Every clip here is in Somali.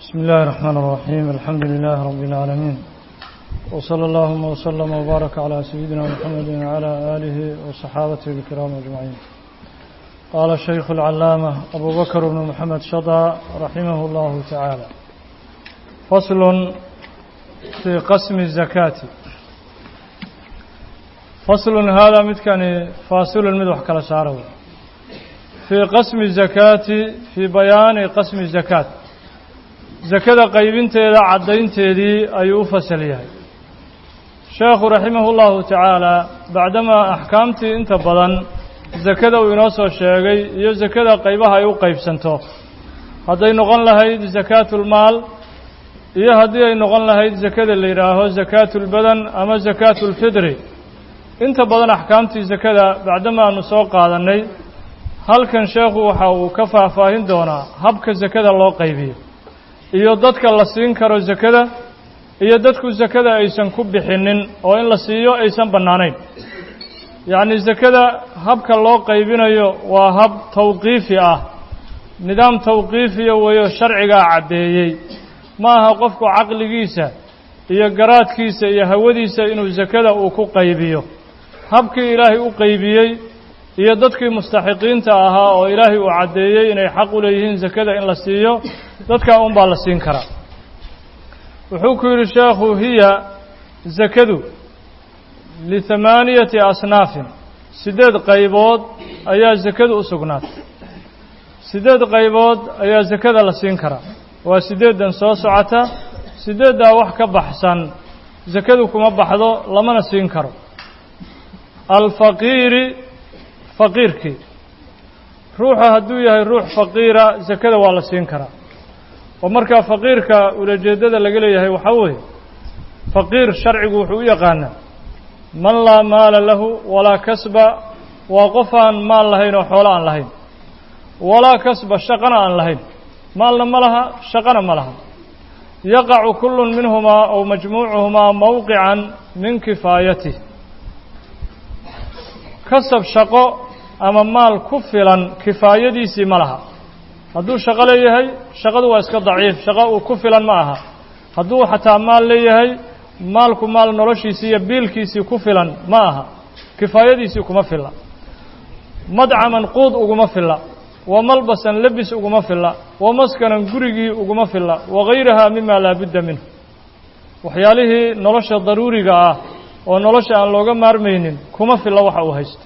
بسم الله الرحمن الرحيم الحمد لله رب العالمين وصلى اللهم وسلم وبارك على سيدنا محمد وعلى آله وصحابته الكرام أجمعين قال الشيخ العلامة أبو بكر بن محمد شضى رحمه الله تعالى فصل في قسم الزكاة فصل هذا متكن فاصل المدوح كلا سارو في قسم الزكاة في بيان قسم الزكاة zakada qaybinteeda caddaynteedii ayuu u fasal yahay sheekhu raximahu llahu tacaala bacdamaa axkaamtii inta badan sakada uu inoo soo sheegay iyo sakada qaybaha ay u qaybsanto hadday noqon lahayd sakaatulmaal iyo haddii ay noqon lahayd sakada la yidhaaho sakaatulbadan ama sakaatulfidri inta badan axkaamtii sakada bacdama aanu soo qaadannay halkan sheekhu waxa uu ka faahfaahin doonaa habka sakada loo qaybiyo iyo dadka la siin karo sakada iyo dadku sakada aysan ku bixinin oo in la siiyo aysan bannaanayn yacni sakada habka loo qaybinayo waa hab tawqiifi ah nidaam tawqiifiya weeyo sharcigaa caddeeyey ma aha qofku caqligiisa iyo garaadkiisa iyo hawadiisa inuu sakada uu ku qaybiyo habkii ilaahay u qaybiyey iyo dadkii mustaxiqiinta ahaa oo ilaahay uu caddeeyey inay xaq u leeyihiin sakada in la siiyo dadkaa un baa la siin karaa wuxuu ku yidhi sheekhu hiya sakadu lihamaaniyati asnaafin siddeed qaybood ayaa sakadu u sugnaatay siddeed qaybood ayaa sakada la siin karaa waa siddeeddan soo socota siddeeddaa wax ka baxsan sakadu kuma baxdo lamana siin karo alfaqiiri faqiirkii ruuxa hadduu yahay ruux faqiira sakada waa la siin karaa oo markaa faqiirka ulajeeddada laga leeyahay waxaa weeye faqiir sharcigu wuxuu u yaqaanaa man laa maala lahu walaa kasba waa qof aan maal lahayn oo xoolo aan lahayn walaa kasba shaqana aan lahayn maalna ma laha shaqana ma laha yaqacu kullun minhumaa ow majmuucuhumaa mowqican min kifaayatih kasab shaqo ama maal ku filan kifaayadiisii ma laha hadduu shaqo leeyahay shaqadu waa iska daciif shaqo uu ku filan ma aha hadduu xataa maal leeyahay maalku maal noloshiisii iyo biilkiisii ku filan ma aha kifaayadiisii kuma filla madcaman quud uguma filla wa malbasan lebis uguma filla wa maskanan gurigii uguma filla wagayrahaa mima laa budda minhu waxyaalihii nolosha daruuriga ah oo nolosha aan looga maarmaynin kuma filla waxa uu haysto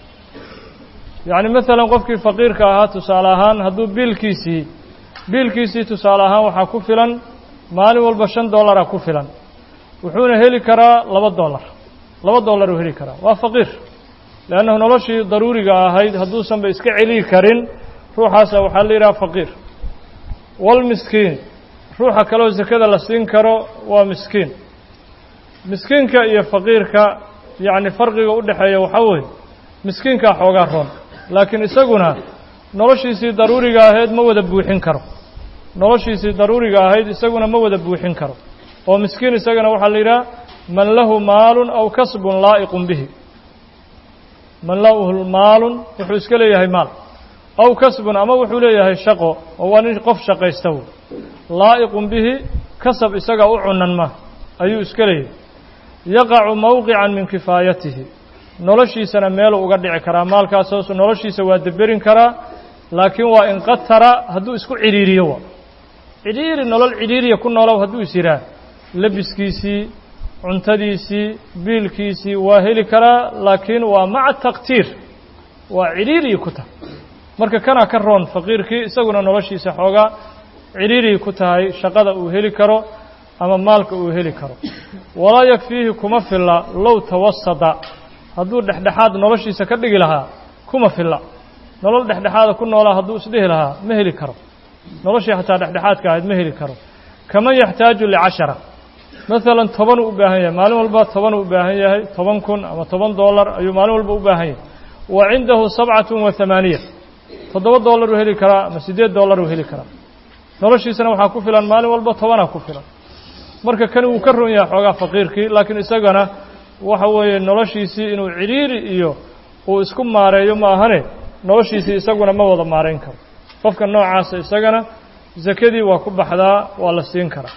yacni maalan qofkii faqiirka ahaa tusaale ahaan hadduu biilkiisii biilkiisii tusaale ahaan waxaa ku filan maalin walba shan dollara ku filan wuxuuna heli karaa laba dollar laba dollar uu heli karaa waa faqiir leannahu noloshii daruuriga ahayd hadduusanba iska celiyi karin ruuxaasa waxaa la yidhaha faqiir walmiskiin ruuxa kaleo sakada la siin karo waa miskiin miskiinka iyo faqiirka yacni farqiga u dhexeeya waxaa weeye miskiinkaa xoogaa roon laakiin isaguna noloshiisii daruuriga ahayd ma wada buuxin karo noloshiisii daruuriga ahayd isaguna ma wada buuxin karo oo miskiin isagana waxaa la yidhaha man lahu maalun aw kasbun laa'iqun bihi man lahu maalun wuxuu iska leeyahay maal aw kasbun ama wuxuu leeyahay shaqo oo waa nin qof shaqaysta wey laa'iqun bihi kasab isaga u cunan ma ayuu iska leeyahay yaqacu mowqican min kifaayatihi noloshiisana meeluu uga dhici karaa maalkaas hoos noloshiisa waa deberin karaa laakiin waa inqatara hadduu isku cidhiiriyo wa cidhiiri nolol cidhiiriya ku noolow hadduu is yidhaah lebiskiisii cuntadiisii biilkiisii waa heli karaa laakiin waa maca taktiir waa cidhiiriyi ku tahay marka kanaa ka roon faqiirkii isaguna noloshiisa xoogaa cidhiiriyi ku tahay shaqada uu heli karo ama maalka uu heli karo walaa yakfiihi kuma filla low tawasada hadduu dhexdhexaad noloshiisa ka dhigi lahaa kuma filla nolol dhexdhexaada ku noolaa hadduu isdhihi lahaa ma heli karo noloshii xataa dhexdhexaadka ahayd ma heli karo kaman yaxtaaju licashara maalan tobanuu u baahan yahay maalin walba tobanuu u baahan yahay toban kun ama toban dollar ayuu maalin walba u baahan yahay wa cindahu sabcatun wa hamaaniya toddoba dollaruu heli karaa ama siddeed dollaruu heli karaa noloshiisana waxaa ku filan maalin walba tobanaa ku filan marka kani wuu ka ron yahay xoogaa faqiirkii laakiin isagana waxa weeye noloshiisii inuu cidhiiri iyo uu isku maareeyo ma ahane noloshiisii isaguna ma wada maarayn karo qofka noocaasa isagana sakadii waa ku baxdaa waa la siin karaa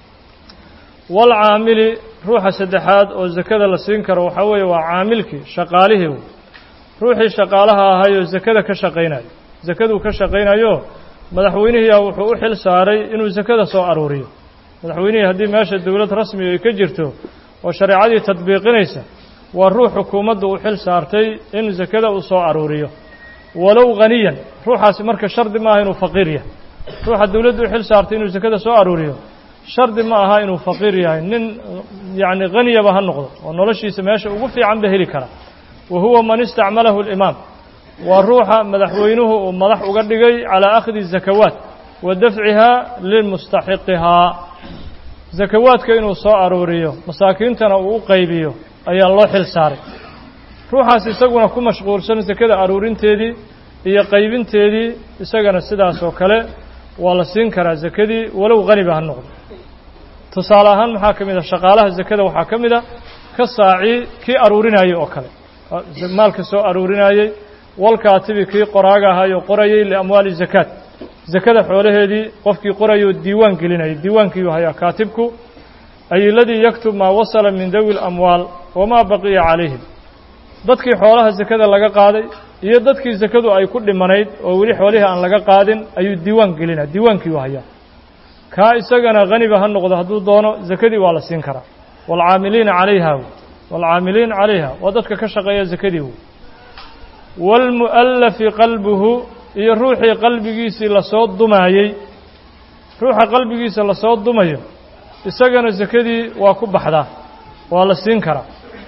waalcaamili ruuxa saddexaad oo sakada la siin karo waxaa weeye waa caamilkii shaqaalihii wey ruuxii shaqaalaha ahayoo sakada ka shaqaynayo sakaduu ka shaqaynayo madaxweynihiiyaa wuxuu u xil saaray inuu sakada soo aruuriyo madaxweynihii haddii meesha dowlad rasmi ay ka jirto oo shareecadii tadbiiqinaysa waa ruux xukuumaddu u xil saartay in sakada uu soo aruuriyo walow haniyan ruuxaasi marka shardi maaha inuu faqiir yahay ruuxa dowladdu u xil saartay inuu sakada soo aruuriyo shardi ma aha inuu faqiir yahay nin yacni haniyaba ha noqdo oo noloshiisa meesha ugu fiican ba heli kara wa huwa man istacmalahu alimaam waa ruuxa madaxweynuhu uu madax uga dhigay calaa akhdi zakawaat wa dafcihaa limustaxiqihaa zakawaadka inuu soo aruuriyo masaakiintana uu u qaybiyo ayaa loo xil saaray ruuxaas isaguna ku mashquulsan sakada aruurinteedii iyo qaybinteedii isagana sidaas oo kale waa la siin karaa sakadii walow haniba ha noqdo tusaale ahaan maxaa ka mid a shaqaalaha sakada waxaa ka mid a ka saaci kii aruurinayey oo kale maalka soo aruurinayey walkaatibi kii qoraaga ahayoo qorayey liamwaali zakaat sakada xoolaheedii qofkii qorayoo diiwaan gelinayay diiwaankiiuu hayaa kaatibku ay ladii yaktub maa wasala min dawi lamwaal wamaa baqiya calayhim dadkii xoolaha sakada laga qaaday iyo dadkii sakadu ay ku dhimanayd oo weli xoolihii aan laga qaadin ayuu diiwaan gelinaya diiwaankiiuu hayaa kaa isagana haniba ha noqdo hadduu doono sakadii waa la siin karaa waalcaamiliina calayha waalcaamiliin calayha waa dadka ka shaqeeya sakadii wey waalmu'allafi qalbuhu iyo ruuxii qalbigiisii lasoo dumaayey ruuxa qalbigiisa lasoo dumayo isagana sakadii waa ku baxdaa waa la siin karaa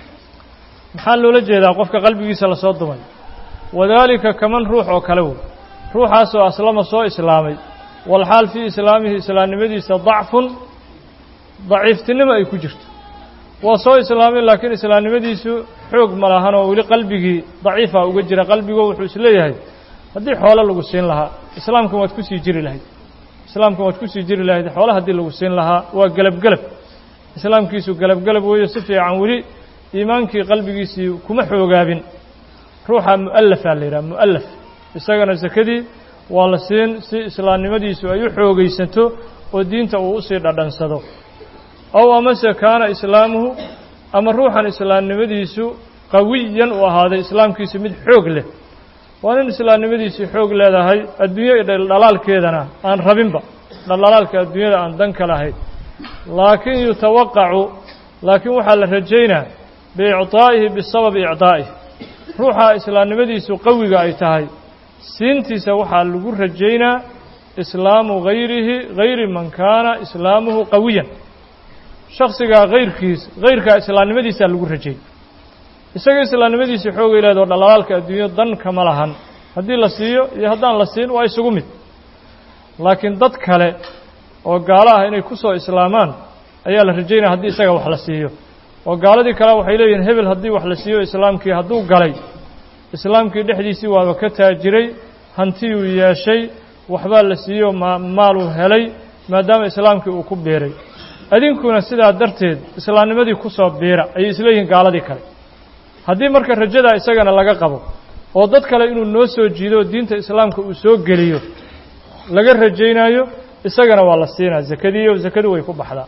maxaa loola jeedaa qofka qalbigiisa lasoo dumayo wadaalika kaman ruux oo kale wey ruuxaasoo aslama soo islaamay walxaal fii islaamihi islaamnimadiisa dacfun daciiftinimo ay ku jirto waa soo islaamay laakiin islaamnimadiisu xoog ma lahan oo weli qalbigii daciifa uga jira qalbigo wuxuu isleeyahay haddii xoolo lagu siin lahaa islaamkan waad ku sii jiri lahayd islaamkan waad ku sii jiri lahayd xoolo haddii lagu siin lahaa waa gelabgelab islaamkiisu gelabgelab weeyo si fiican weli iimaankii qalbigiisii kuma xoogaabin ruuxa mu'allafaa la yidhaha mu'allaf isagana sakadii waa la siin si islaamnimadiisu ay u xoogaysato oo diinta uu usii dhadhansado ow amase kaana islaamuhu ama ruuxan islaamnimadiisu qawiyan uu ahaaday islaamkiisu mid xoog leh waa nin islaamnimadiisii xoog leedahay adduunyo dhaldhalaalkeedana aan rabinba dhaldhalaalka adduunyada aan dan ka lahayn laakiin yutawaqacu laakiin waxaa la rajaynaa biicطaa'ihi bisababi icطaa'ihi ruuxa islaamnimadiisu qawiga ay tahay siintiisa waxaa lagu rajaynaa islaamu hayrihi hayri man kaana islaamuhu qawiyan shaksigaa hayrkiis hayrkaa islaamnimadiisaa lagu rajay isaga islaamnimadiisii xoogay leedaho dhalaalaalka adduunyo dan kama lahan haddii la siiyo iyo haddaan la siin waa isugu mid laakiin dad kale oo gaalo ah inay ku soo islaamaan ayaa la rajaynaya haddii isaga wax la siiyo oo gaaladii kale waxay leeyihiin hebel haddii wax la siiyo islaamkii hadduu galay islaamkii dhexdiisii waaba ka taajiray hantiyuu yeeshay waxbaa la siiyo maaluu helay maadaama islaamkii uu ku biiray adinkuna sidaa darteed islaamnimadii ku soo biira ayay isleeyihiin gaaladii kale haddii marka rajadaa isagana laga qabo oo dad kale inuu noo soo jiido oo diinta islaamka uu soo geliyo laga rajaynaayo isagana waa la siinaa zakadiiyo zakadu way ku baxdaa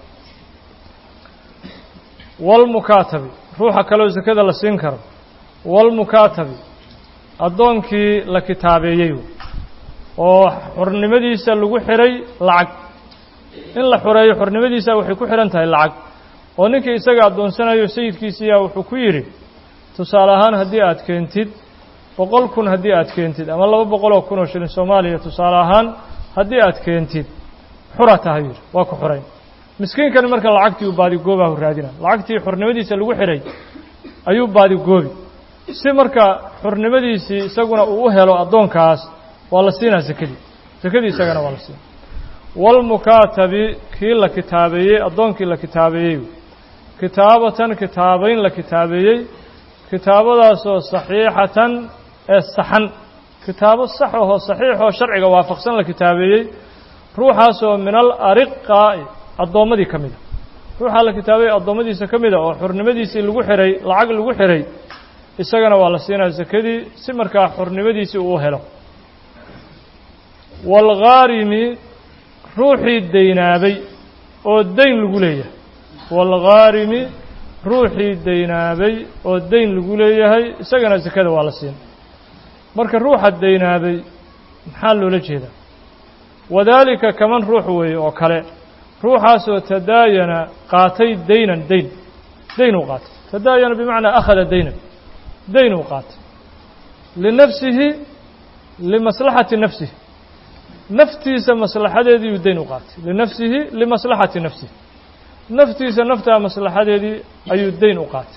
walmukaatabi ruuxa kaleoo zakada la siin karo walmukaatabi addoonkii la kitaabeeyey oo xornimadiisa lagu xiray lacag in la xoreeyo xornimadiisa waxay ku xidhan tahay lacag oo ninkii isaga addoonsanayo sayidkiisiiyaa wuxuu ku yidhi tusaale ahaan haddii aad keentid boqol kun haddii aad keentid ama laba boqol oo kun oo shilin soomaaliya tusaale ahaan haddii aad keentid xura tahay yidhi waa ku xorayn miskiinkani marka lacagtii uu baadigoobahu raadina lacagtii xornimadiisa lagu xidhay ayuu baadigoobi si marka xornimadiisii isaguna uu u helo addoonkaas waa la siinaa sakadii sakadii isagana waa la siina walmukaatabi kii la kitaabeeyey addoonkii la kitaabeeyey kitaabatan kitaabayn la kitaabeeyey kitaabadaasoo saxiixatan ee saxan kitaabo sax ahoo saxiixoo sharciga waafaqsan la kitaabeeyey ruuxaasoo min al ariqaa'i addoommadii ka mida ruuxaa la kitaabeeyey addoommadiisa ka mida oo xornimadiisii lagu xihay lacag lagu xihay isagana waa la siinaa sakadii si markaa xornimadiisii uu helo waalghaarimi ruuxii daynaabay oo dayn lagu leeyahay waalghaarimi ruuxii daynaabay oo dayn lagu leeyahay isagana sakada waa la siin marka ruuxa daynaabay maxaa loola jeedaa wadaalika kaman ruux weeye oo kale ruuxaasoo tadaayana qaatay daynan dayn dayn uu qaatay tadaayana bimacnaa akhada daynan dayn uu qaatay linafsihi limaslaxati nafsihi naftiisa maslaxadeediiuu dayn u qaatay linafsihi limaslaxati nafsihi naftiisa naftaa maslaxadeedii ayuu dayn u qaatay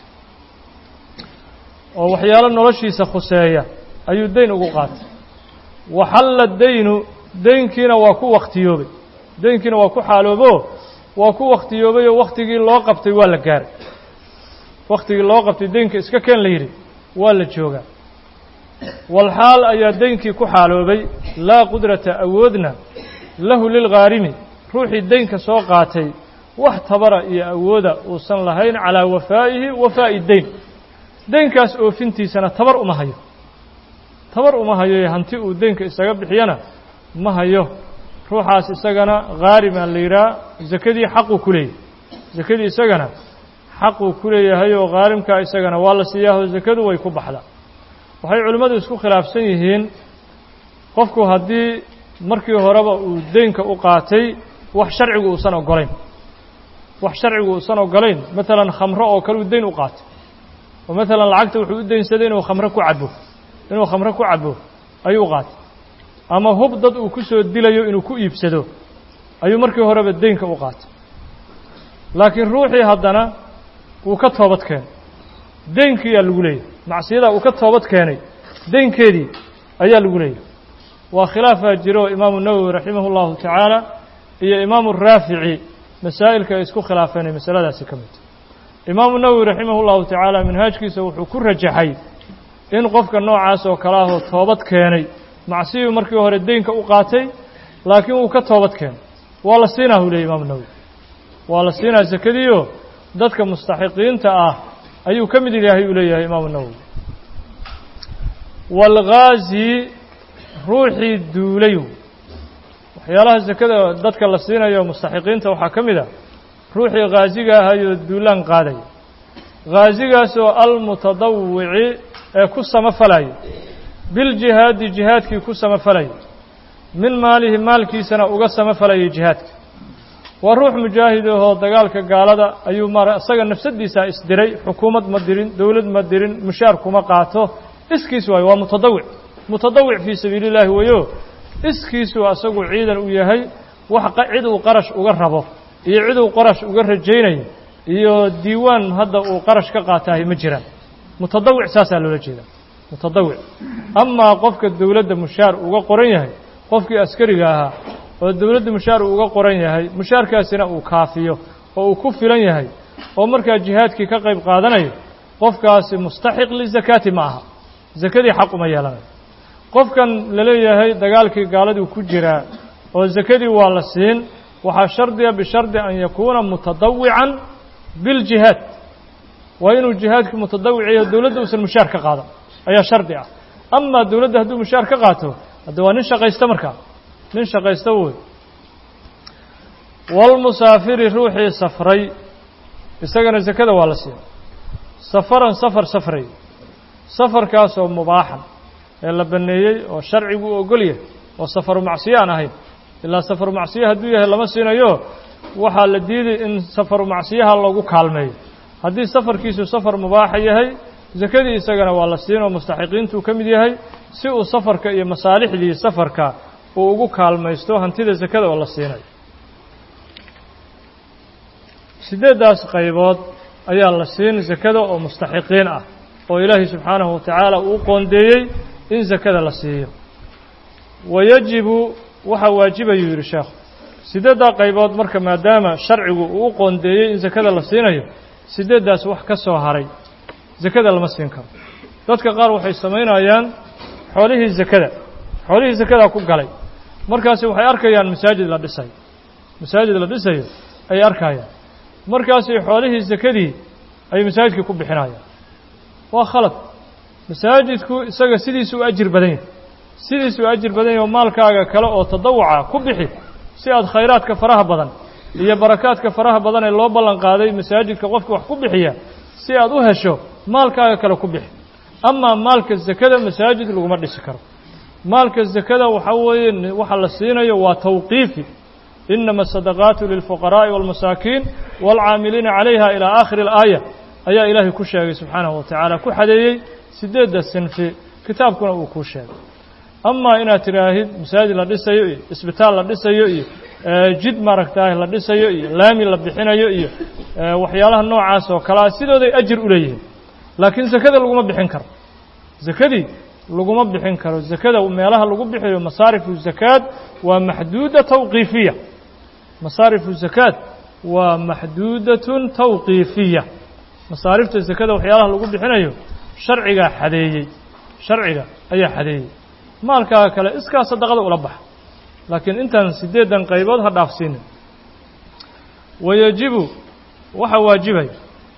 oo waxyaalo noloshiisa khuseeya ayuu dayn ugu qaatay waxalla daynu daynkiina waa ku wakhtiyoobay daynkiina waa ku xaaloobo waa ku wakhtiyoobay oo wakhtigii loo qabtay waa la gaaray wakhtigii loo qabtay daynka iska keen la yidhi waa la joogaa walxaal ayaa daynkii ku xaaloobay laa qudrata awoodna lahu lilghaarimi ruuxii daynka soo qaatay wax tabara iyo awooda uusan lahayn calaa wafaa'ihi wafaa'i dayn daynkaas oofintiisana tabar uma hayo tabar uma hayo hanti uu daynka isaga bixiyana ma hayo ruuxaas isagana ghaarimaa la yidhaha sakadii xaquu ku leeyahay sakadii isagana xaquu ku leeyahay oo khaarimkaa isagana waa la siiyaaho sakadu way ku baxdaa waxay culimmadu isku khilaafsan yihiin qofku haddii markii horeba uu deynka u qaatay wax sharcigu uusan ogolayn wax sharcigu uusan ogolayn maalan khamro oo kale uu deyn u qaatay oo maalan lacagta wuxuu u deynsaday inuu khamro ku cabo inuu khamro ku cabo ayuu u qaatay ama hub dad uu ku soo dilayo inuu ku iibsado ayuu markii horeba deynka u qaatay laakiin ruuxii haddana wuu ka toobad keenay deynkiiyaa lagu leeyahay macsiyadaa uu ka toobad keenay deynkeedii ayaa lagu leeyahay waa khilaafaa jiro imaamu nawowi raximah اllahu tacaala iyo imaamu raafici masaa'ilka ay isku khilaafeen ay masaladaasi ka mid imaamu nawowi raximah اllahu tacaala minhaajkiisa wuxuu ku rajaxay in qofka noocaas oo kale ahoo toobad keenay macsiyuu markii hore deynka u qaatay laakiin wuu ka toobad keenay waa la siinaa uu leeyay imaamu nawowi waa la siinaa sakadiio dadka mustaxiqiinta ah ayuu ka mid yahay uu leeyahay imaamu nawowi waalghaazi ruuxii duulay waxyaalaha sakada dadka la siinayo mustaxiqiinta waxaa ka mid a ruuxii khaaziga ahayoo duulaan qaadaya khaazigaasoo almutadawici ee ku samafalaya biljihaadi jihaadkii ku samafalaya min maalihi maalkiisana uga samafalayay jihaadka waa ruux mujaahid ahoo dagaalka gaalada ayuu mara isaga nafsadiisaa isdiray xukuumad ma dirin dowlad ma dirin mushaar kuma qaato iskiis waayo waa mutadawic mutadawic fii sabiili llaahi weyo iskiisuu asagu ciidan u yahay wax cid uu qarash uga rabo iyo cid uu qarash uga rajaynayo iyo diiwaan hadda uu qarash ka qaataahay ma jiraan mutadawic saasaa loola jeedaa mutadawic amaa qofka dowladda mushaar uga qoran yahay qofkii askariga ahaa oo dowladda mushaar uu uga qoran yahay mushaarkaasina uu kaafiyo oo uu ku filan yahay oo markaa jihaadkii ka qayb qaadanayo qofkaasi mustaxiq lizakaati ma aha sakadii xaq uma yeelanayo qofkan la leeyahay dagaalkii gaaladuu ku jiraa oo sakadii waa la siin waxaa shardiga bishardi an yakuuna mutadawican biljihaad waa inuu jihaadkii mutadawiciyo dowladda uusan mushaar ka qaadan ayaa shardi ah amaa dowladda hadduu mushaar ka qaato hadde waa nin shaqaysta markaa nin shaqaysta wey walmusaafiri ruuxii safray isagana sakada waa la siiya safaran safar safray safarkaasoo mubaaxan ee la baneeyey oo sharcigu u ogol yahay oo safaru macsiyo aan ahayn ilaa safaru macsiyo hadduu yahay lama siinayo waxaa la diiday in safaru macsiyaha lagu kaalmeeyo haddii safarkiisu safar mubaaxa yahay sakadii isagana waa la siin oo mustaxiqiintuu ka mid yahay si uu safarka iyo masaalixdii safarka uu ugu kaalmaysto hantida sakada oo la siinayo siddeeddaas qaybood ayaa la siin sakada oo mustaxiqiin ah oo ilaahay subxaanahu wa tacaala uu qoondeeyey in sakada la siiyo wayajibu waxaa waajibayuu yidhi sheekhu siddeeddaa qaybood marka maadaama sharcigu uu u qoondeeyey in sakada la siinayo siddeeddaas wax ka soo haray sakada lama siin karo dadka qaar waxay samaynayaan xoolihii sakada xoolihii sakadaa ku galay markaasi waxay arkayaan masaajid la dhisayo masaajid la dhisayo ayay arkayaan markaasi xoolihii sakadii ay masaajidkii ku bixinayaan waa khalad masaajidku isaga sidiisu u ajir badan yahay sidiisu u ajir badan yahy oo maalkaaga kale oo tadawuca ku bixi si aad khayraadka faraha badan iyo barakaadka faraha badan ee loo ballan qaaday masaajidka qofka wax ku bixiya si aad u hesho maalkaaga kale ku bixi amaa maalka zakada masaajid laguma dhisi karo maalka zakada waxaa weeye waxa la siinayo waa tawqiifi inama asadaqaatu lilfuqaraa'i wاlmasaakiin wاlcaamiliina calayha ilaa aakhiri اlaaya ayaa ilaahay ku sheegay subxaanahu wa tacaala ku xadeeyey sideedda sinfi kitaabkuna uu kuu sheegay amaa inaad tidhaahid masaajid la dhisayo iyo isbitaal la dhisayo iyo jid maaragtaah la dhisayo iyo laami la bixinayo iyo waxyaalaha noocaas oo kalea sidooday ajir u leeyihiin laakiin zakada laguma bixin karo zakadii laguma bixin karo zakada meelaha lagu bixiyo masaarifu zakaad waa maxduuda tawqiifiya masaarifu zakaad waa maxduudatun tawqiifiya masaarifta zakada waxyaalaha lagu bixinayo sharcigaa xadeeyey sharciga ayaa xadeeyey maalkaaga kale iskaa sadaqada ula baxa laakiin intaan siddeedan qaybood ha dhaafsiinin wayajibu waxaa waajibay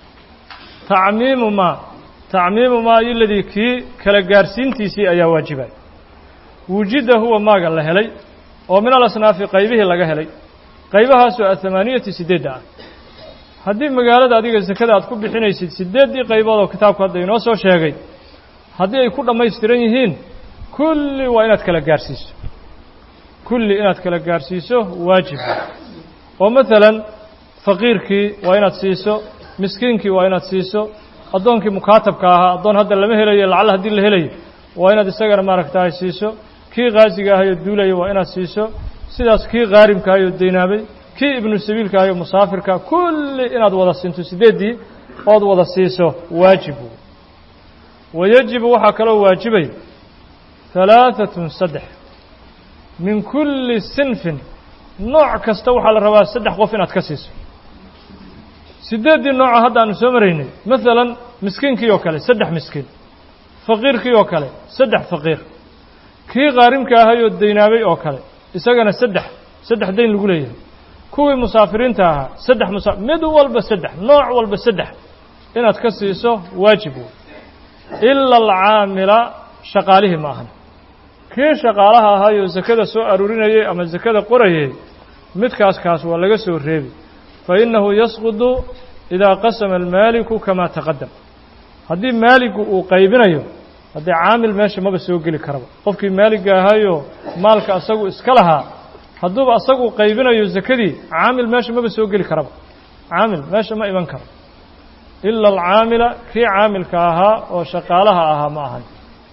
tacmiimu maa tacmiimu maa iladii kii kala gaarsiintiisii ayaa waajibay wujida huwa maaga la helay oo min alasnaafi qaybihii laga helay qaybahaasoo athamaaniyati siddeedda ah haddii magaalada adiga sakada aad ku bixinaysid siddeeddii qaybood oo kitaabku hadda inoo soo sheegay haddii ay ku dhammaystiran yihiin kulli waa inaad kala gaarhsiiso kulli inaad kala gaarhsiiso waajib oo maalan faqiirkii waa inaad siiso miskiinkii waa inaad siiso addoonkii mukaatabka ahaa addoon hadda lama helayo lacalla haddii la helayo waa inaad isagana maaragtahay siiso kii kaasiga ahayoo duulaya waa inaad siiso sidaas kii khaarimka ahayoo deynaabay kii ibnu sabiilka ahayoo musaafirka kulli inaad wada siinto siddeeddii ood wada siiso waajibu wayajibu waxaa kaloo waajibay halaaatun saddex min kulli sinfin nooc kasta waxaa la rabaa saddex qof inaad ka siiso siddeeddii nooca hadda aanu soo maraynay maalan miskiinkii oo kale saddex miskiin faqiirkii oo kale saddex faqiir kii khaarimka ahayoo deynaabay oo kale isagana saddex saddex dayn lagu leeyahay kuwii musaafiriinta ahaa saddex musa mid walba saddex nooc walba saddex inaad ka siiso waajib wey ila alcaamila shaqaalihii ma ahan kii shaqaalaha ahaayoo sakada soo aruurinayay ama sakada qorayay midkaas kaas waa laga soo reebi fa innahu yasqudu idaa qasama almaaliku kamaa taqadam haddii maaligu uu qaybinayo haddii caamil meesha maba soo geli karaba qofkii maaliga ahaayoo maalka asagu iska lahaa hadduuba asagu qaybinayo sakadii caamil meesha maba soo geli karaba caamil meesha ma iman karo ila alcaamila kii caamilka ahaa oo shaqaalaha ahaa ma ahan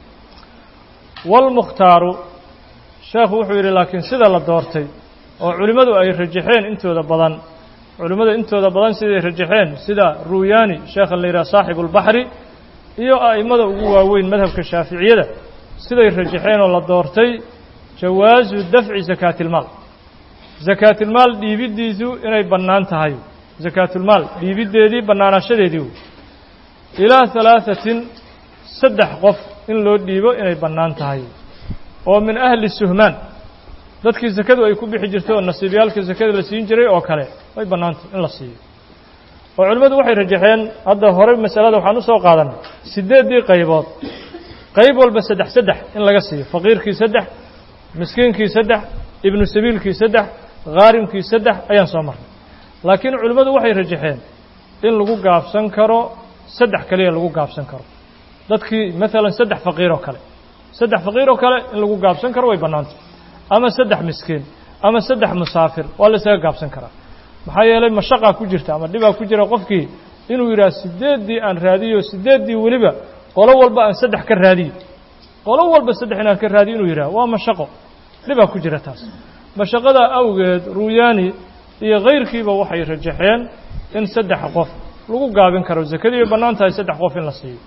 waalmukhtaaru sheekhu wuxuu yidhi laakiin sida la doortay oo culimmadu ay rajaxeen intooda badan culimmada intooda badan siday rajaxeen sida ruuyaani sheekha la yidhaha saaxibu ulbaxri iyo a'immada ugu waaweyn madhabka shaaficiyada siday rajaxeen oo la doortay jawaasu dafci sakaatilmaal sakaatilmaal dhiibiddiisu inay bannaan tahay sakaatulmaal dhiibiddeedii bannaanaashadeedii wey ilaa halaahatin saddex qof in loo dhiibo inay bannaan tahay oo min ahli suhmaan dadkii sakadu ay ku bixi jirto oo nasiibyaalka sakada la siin jiray oo kale way bannaantahy in la siiyo oo culimmadu waxay rajaxeen hadda horey masalada waxaan u soo qaadanay siddeeddii qaybood qayb walba saddex saddex in laga siiyo faqiirkii saddex miskiinkii saddex ibnu sabiilkii saddex khaarimkii saddex ayaan soo marnay laakiin culimmadu waxay rajaxeen in lagu gaabsan karo saddex kaliya lagu gaabsan karo dadkii maalan saddex faqiir oo kale saddex faqiir oo kale in lagu gaabsan karo way bannaantay ama saddex miskiin ama saddex musaafir waa la isaga gaabsan karaa maxaa yeelay mashaqaa ku jirta ama dhibaa ku jira qofkii inuu yidhaha siddeeddii aan raadiyo siddeeddii weliba qolo walba aan saddex ka raadiyo qolo walba saddex inaan ka raadiyo inuu yidhaha waa mashaqo dhibaa ku jira taas mashaqadaa awgeed ruuyaani iyo kayrkiiba waxay rajaxeen in saddex qof lagu gaabin karo sakadii bay bannaan tahay saddex qof in la siiyo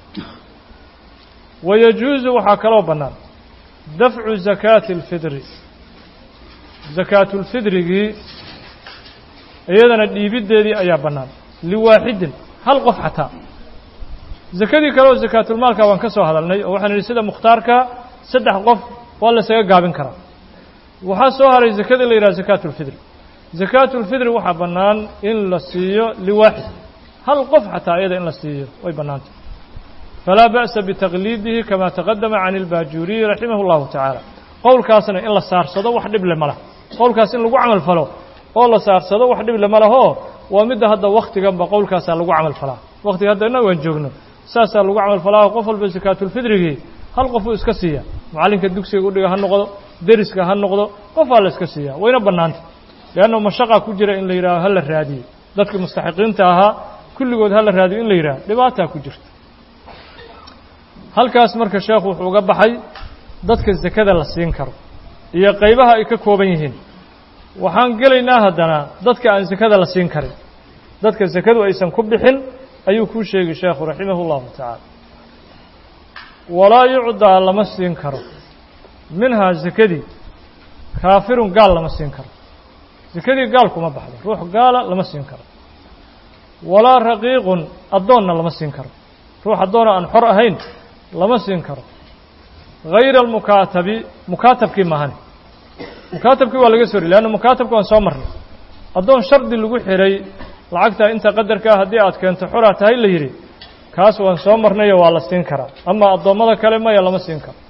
wayajuusu waxaa kaloo bannaan dafcu zakaati alfidri sakaatulfidrigii iyadana dhiibiddeedii ayaa bannaan liwaaxidin hal qof xataa sakadii kale oo sakaatulmaalka waan ka soo hadalnay oo waxaan idhi sida mukhtaarka saddex qof waa la isaga gaabin karaa waxaa soo haray sakadii la yidhaha sakaatulfidri sakaatulfidri waxaa bannaan in la siiyo liwaaxid hal qof xataa iyada in la siiyo way bannaantay falaa ba'sa bitaqliidihi kama taqadama can ilbaajuuriyi raximah اllahu tacaala qowlkaasna in la saarsado wax dhible ma lah qowlkaas in lagu camal falo oo la saarsado wax dhib lama lahoo waa midda hadda wakhtiganba qowlkaasaa lagu camal falaa wakhtiga hadda innagu aan joogno saasaa lagu camal falaa qof walba sakaatulfidrigii hal qofuu iska siiya macallinka dugsiga udhiga ha noqdo deriska ha noqdo qofaa la iska siiya wayna bannaanta leanna mashaqaa ku jira in la yidhaaho ha la raadiyo dadkii mustaxiqiinta ahaa kulligood ha la raadiyo in la yidhaho dhibaataa ku jirta halkaas marka sheekhu wuxuu uga baxay dadka sakada la siin karo iyo qaybaha ay ka kooban yihiin waxaan gelaynaa haddana dadka aan sakada la siin karin dadka sakadu aysan ku bixin ayuu kuu sheegi sheekhu raximah اllahu tacaala walaa yucdaa lama siin karo minhaa sakadii kaafirun gaal lama siin karo sakadii gaal kuma baxdo ruux gaala lama siin karo walaa raqiiqun addoonna lama siin karo ruux addoona aan xor ahayn lama siin karo hayra almukaatabi mukaatabkii maahane mukaatabkii waa laga soo ri leanna mukaatabka waan soo marnay addoon shardi lagu xidhay lacagtaa inta qadarkaa haddii aad keento xoraa tahay la yidhi kaas waan soo marnayo waa la siin karaa amaa addoommada kale maya lama siin karo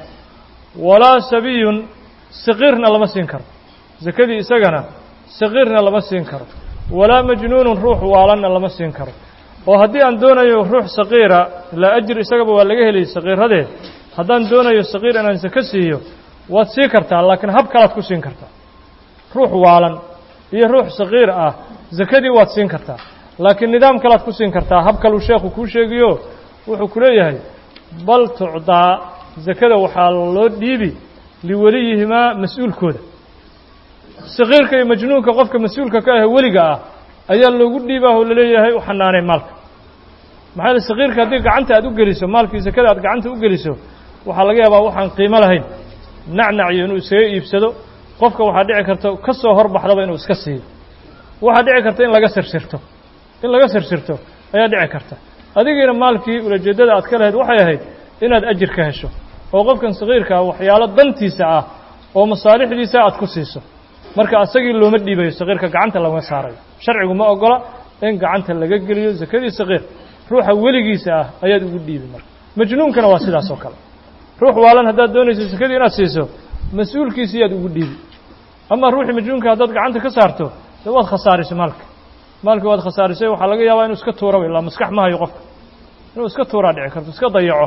walaa sabiyun saqiirna lama siin karo sakadii isagana saqiirna lama siin karo walaa majnuunun ruux waalanna lama siin karo oo haddii aan doonayo ruux saqiira ilaa ajir isagaba waa laga heliyay saqiiradee haddaan doonayo saqiir inaan sako siiyo waad sii kartaa laakiin hab kalaad ku siin kartaa ruux waalan iyo ruux saqiir ah sakadii waad siin kartaa laakiin nidaam kalaad ku siin kartaa hab kaluu sheekhu kuu sheegiyo wuxuu ku leeyahay bal tucdaa sakada waxaa loo dhiibi liweliyihimaa mas-uulkooda saqiirka iyo majnuunka qofka mas-uulka ka ah weliga ah ayaa loogu dhiibaa oo laleeyahay u xanaanay maalka maxaa yele saqiirka haddii gacanta aad u geliso maalkii sakada aad gacanta u geliso waxaa laga yaabaa waxaan qiimo lahayn nacnaciyo inuu isaga iibsado qofka waxaa dhici karta ka soo horbaxdaba inuu iska siiyo waxaa dhici karta in laga sirsirto in laga sirsirto ayaa dhici karta adigiina maalkii ulajeeddada aad ka lahayd waxay ahayd inaad ajir ka hesho oo qofkan saqiirkaa waxyaalo dantiisa ah oo masaalixdiisa aad ku siiso marka asagii looma dhiibayo saqiirka gacanta lagama saarayo sharcigu ma ogola in gacanta laga geliyo sakadii saqiir ruuxa weligiisa ah ayaad ugu dhiibi marka majnuunkana waa sidaas oo kale ruux waalan haddaad doonayso sakadii inaad siiso mas-uulkiisi yaad ugu dhiibi ama ruuxii majnuunka haddaad gacanta ka saarto de waad khasaarisay maalka maalkii waad khasaarisay waxaa laga yaabaa inuu iska tuuraba ilaa maskax ma hayo qofka inuu iska tuuraa dhici karto iska dayaco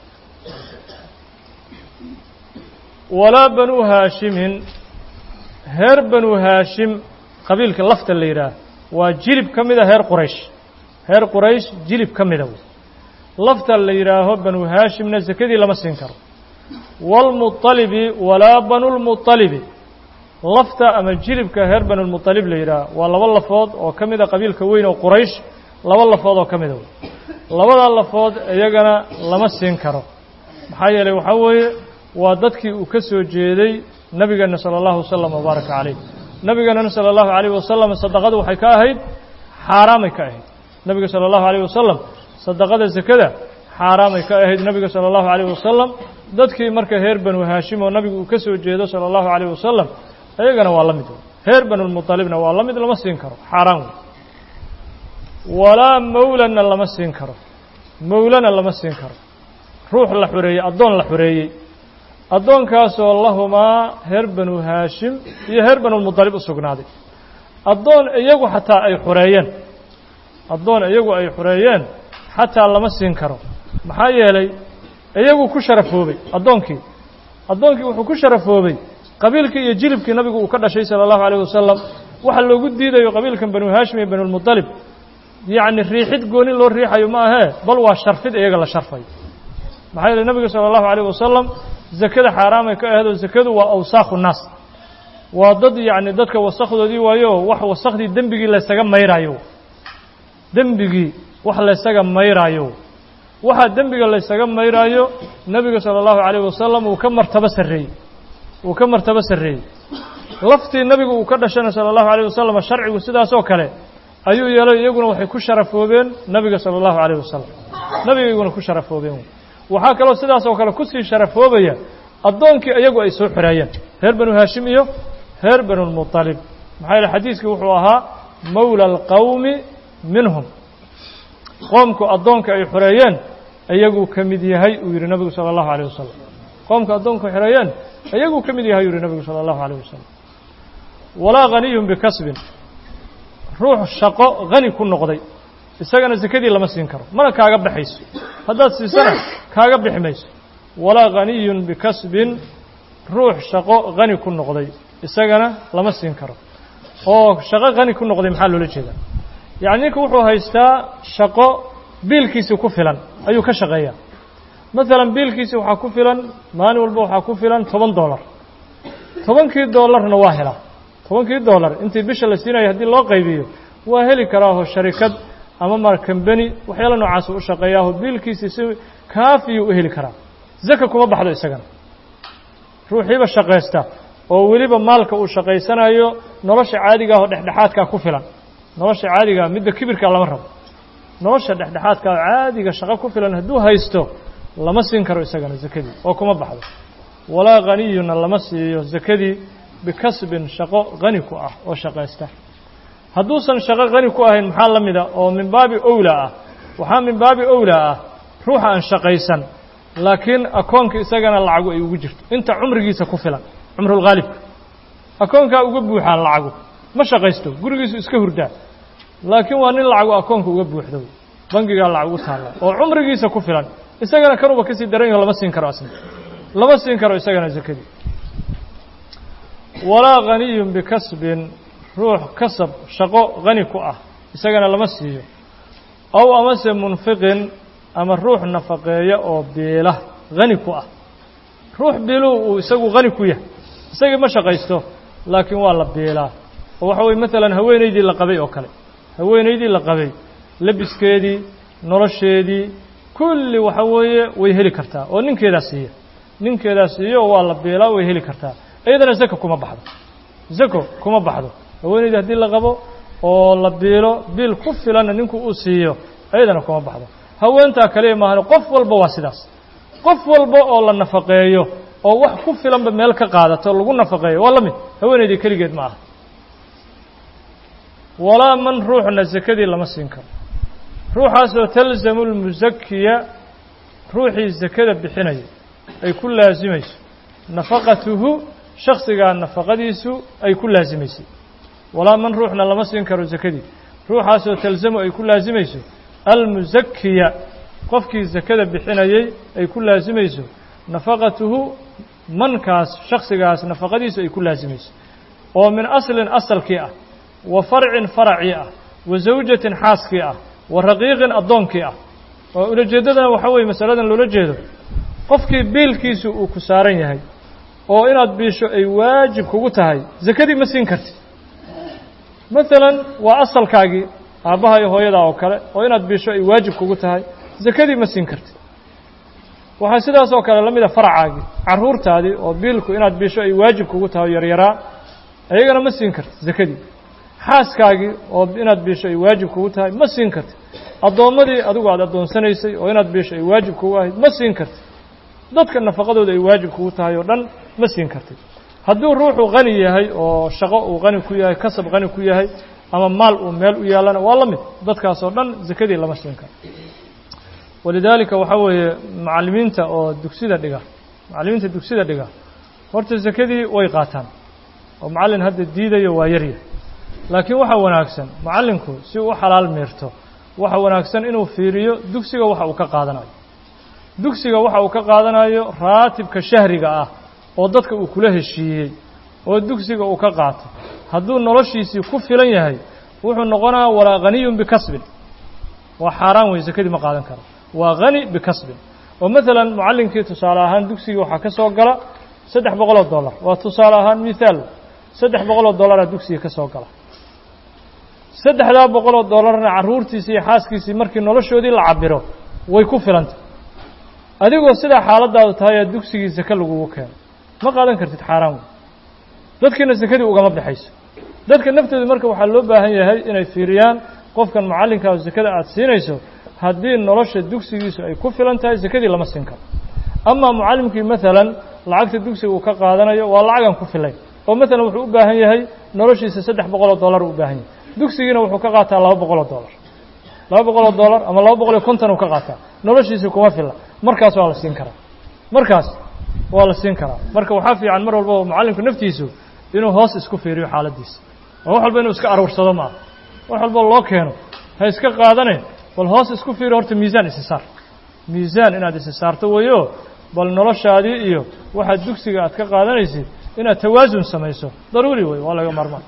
walaa banuu haashimin heer banuu haashim qabiilka lafta la yidhaah waa jilib ka mida heer quraysh heer quraysh jilib ka mida wey lafta la yidhaaho banuu haashimna sakadii lama siin karo waalmuطalibi walaa banulmuطalibi lafta ama jilibka reer banulmuطalib la yidhaah waa laba lafood oo ka mida qabiilka weyn oo quraysh laba lafood oo ka mida wey labadaa lafood iyagana lama siin karo maxaa yeelay waxaa weeye waa dadkii uu ka soo jeeday nebigeena salى اllahu wasalam wabaaraka calayh nebigeenana salى اllahu alayh wasalam sadaqadu waxay ka ahayd xaaraamay ka ahayd nebiga salى اllahu alayh wasalam sadaqada sakada xaaraamay ka ahayd nebiga salى اllahu alayh wasalam dadkii marka reer banu haashim oo nabigu uu ka soo jeedo salى اllahu alayh wasalam iyagana waa la mid reer banulmuطalibna waa la mid lama siin karo xaaraan wey walaa mawlana lama siin karo mawlana lama siin karo ruux la xoreeyey addoon la xoreeyey addoonkaasoo lahumaa reer banu haashim iyo reer banulmuطalib u sugnaaday addoon iyagu xataa ay xoreeyeen addoon iyagu ay xoreeyeen xataa lama siin karo maxaa yeelay iyagu ku sharafoobay addoonkii addoonkii wuxuu ku sharafoobay qabiilkii iyo jilibkii nabigu uu ka dhashay salى اllahu alayh wasalam waxa loogu diidayo qabiilkan banu haashim iyo banulmuطalib yacni riixid gooni loo riixayo ma ahee bal waa sharfid iyaga la sharfayo maxaa yeeley nebiga salى اllahu alayh wasalam zakada xaaraamay ka aheedoo zakadu waa awsaakhu naas waa dad yacni dadka wasakdoodii waayo wax wasakhdii dembigii laysaga mayraayo dembigii wax laysaga mayraayo waxaa dembiga laysaga mayraayo nebiga salى اllahu alayh wasalam uu ka martabo sarreeyey uu ka martabo sarreeyey laftii nebigu uu ka dhashana salى اllahu alayh wasalam sharcigu sidaasoo kale ayuu yeelay iyaguna waxay ku sharafoobeen nebiga salى اllahu alayh wasalam nebiga iyaguna ku sharafoobeen waxaa kaloo sidaas oo kale kusii sharafoobaya addoonkii iyagu ay soo xoreeyeen reer banu haashim iyo reer banulmuطalib maxaa yeele xadiiskii wuxuu ahaa mawla alqowmi minhum qoomku addoonka ay xoreeyeen iyaguu ka mid yahay uu yidhi nebigu salى اllahu alيyه wasalam qoomka addoonka xoreeyeen iyaguu ka mid yahay uu yihi nebigu salى اllahu alيyه wasalam walaa haniyun bikasbin ruux shaqo hani ku noqday isagana sekadii lama siin karo mana kaaga baxayso haddaad siisana kaaga bixi mayso walaa haniyun bikasbin ruux shaqo hani ku noqday isagana lama siin karo oo shaqo hani ku noqday maxaa loola jeedaa yacni ninka wuxuu haystaa shaqo biilkiisii ku filan ayuu ka shaqeeyaa maalan biilkiisii waxaa ku filan maalin walba waxaa ku filan toban dollar tobankii dollarna waa helaa tobankii dollar intii bisha la siinayo haddii loo qaybiyo waa heli karaaho sharikad ama mar kambeni waxyaala noocaas u shaqeeyaaho biilkiisii si kaafiyuu u heli karaa zaka kuma baxdo isagana ruuxiiba shaqaysta oo weliba maalka uu shaqaysanayo nolosha caadiga ahoo dhexdhexaadkaa ku filan nolosha caadigaa midda kibirkaa lama rabo nolosha dhexdhexaadkaa caadiga shaqo ku filan hadduu haysto lama siin karo isagana zakadii oo kuma baxdo walaa haniyuna lama siiyo zakadii bikasbin shaqo hani ku ah oo shaqaysta hadduusan shaqo hani ku ahayn maxaa la mida oo min baabi owlaa ah waxaa min baabi owlaa ah ruuxa aan shaqaysan laakiin akoonka isagana lacagu ay ugu jirto inta cumrigiisa ku filan cumrulghaalibka akoonkaa uga buuxaan lacagu ma shaqaysto gurigiisu iska hurdaa laakiin waa nin lacagu akoonka uga buuxdo bangigaa lacag ugu taalla oo cumrigiisa ku filan isagana kanuba kasii daran yaho lama siin karo asna lama siin karo isagana zakadii walaa haniyun bikasbin ruux kasab shaqo hani ku ah isagana lama siiyo ow amase munfiqin ama ruux nafaqeeya oo biila hani ku ah ruux biiluu uu isagu hani ku yahay isagii ma shaqaysto laakiin waa la biilaa oo waxa weye maalan haweenaydii la qabay oo kale haweenaydii la qabay labiskeedii nolosheedii kulli waxa weeye way heli kartaa oo ninkeedaa siiya ninkeedaa siiyo waa la biilaa way heli kartaa iyadana zako kuma baxdo zako kuma baxdo haweenaydii haddii la qabo oo la biilo biil ku filanna ninku uu siiyo iyadana kuma baxdo haweentaa kaliya maahan qof walba waa sidaas qof walba oo la nafaqeeyo oo wax ku filanba meel ka qaadato lagu nafaqeeyo waa la mid haweenaydii keligeed ma aha walaa man ruuxna sakadii lama siin karo ruuxaasoo talzamu lmusakiya ruuxii sakada bixinaya ay ku laasimayso nafaqatuhu shaksigaa nafaqadiisu ay ku laasimaysay walaa man ruuxna lama siin karo sakadii ruuxaasoo talzamu ay ku laasimayso almusakiya qofkii sakada bixinayay ay ku laasimayso nafaqatuhu mankaas shaksigaas nafaqadiisu ay ku laasimayso oo min aslin asalkii ah wa farcin faracii ah wa zawjatin xaaskii ah wa raqiiqin addoonkii ah oo ulajeeddadana waxaa weeye masaladan loola jeedo qofkii biilkiisu uu ku saaran yahay oo inaad biisho ay waajib kugu tahay sakadii ma siin kartid maalan waa asalkaagii aabbaha iyo hooyadaa oo kale oo inaad biisho ay waajib kugu tahay sakadii ma siin kartid waxaa sidaas oo kale la mida faracaagii carruurtaadii oo biilku inaad biisho ay waajib kugu tahay o yaryaraa iyagana ma siin kartid sakadii xaaskaagii oo inaad biisho ay waajib kugu tahay ma siin kartid addoommadii adigu aad addoonsanaysay oo inaad biisho ay waajib kugu ahayd ma siin kartid dadka nafaqadooda ay waajib kugu tahay oo dhan ma siin kartid hadduu ruuxu qani yahay oo shaqo uu qani ku yahay kasab qani ku yahay ama maal uu meel u yaalana waa la mid dadkaas oo dhan sakadii lama siin karo walidaalika waxaa weeye macallimiinta oo dugsida dhiga macallimiinta dugsida dhiga horta sakadii way qaataan oo macallin hadda diidayo waa yaryahay laakiin waxaa wanaagsan macallinku si uu u xalaal miirto waxa wanaagsan inuu fiiriyo dugsiga waxa uu ka qaadanayo dugsiga waxa uu ka qaadanayo raatibka shahriga ah oo dadka uu kula heshiiyey oo dugsiga uu ka qaato hadduu noloshiisii ku filan yahay wuxuu noqonayaa walaa haniyun bikasbin waa xaaraan wey sakadii ma qaadan karo waa hani bikasbin oo maalan mucallinkii tusaale ahaan dugsigii waxaa ka soo gala saddex boqoloo dollar waa tusaale ahaan mithaal saddex boqoloo dollaraa dugsiga ka soo gala saddexdaa boqoloo dollarna carruurtiisii iyo xaaskiisii markii noloshoodii la cabiro way ku filantay adigoo sidaa xaaladaadu tahay ee dugsigii sake lagugu keeno ma qaadan kartid xaaraan wey dadkiina sakadii ugama baxayso dadka naftooda marka waxaa loo baahan yahay inay fiiriyaan qofkan macallinkaa sakada aada siinayso haddii nolosha dugsigiisu ay ku filan tahay sakadii lama siin karo amaa mucallimkii maalan lacagta dugsiga uu ka qaadanayo waa lacagan ku filayn oo maalan wuxuu u baahan yahay noloshiisa saddex boqoloo dollar u baahan yahay dugsigiina wuxuu ka qaataa laba boqoloo dollar laba boqoloo dollar ama laba boqol iyo konton uu ka qaataa noloshiisa kuma filla markaas waa la siin karaa markaas waa la siin karaa marka waxaa fiican mar walbaba mucallimku naftiisu inuu hoos isku fiiriyo xaaladdiisa oo wax walba inuu iska aruursado maaha wax walba loo keeno ha iska qaadane bal hoos isku fiiri horta miisaan isi saar miisaan inaad isi saarto weyo bal noloshaadii iyo waxaad dugsiga aad ka qaadanaysid inaad tawaasun samayso daruuri wey waa laga marmaan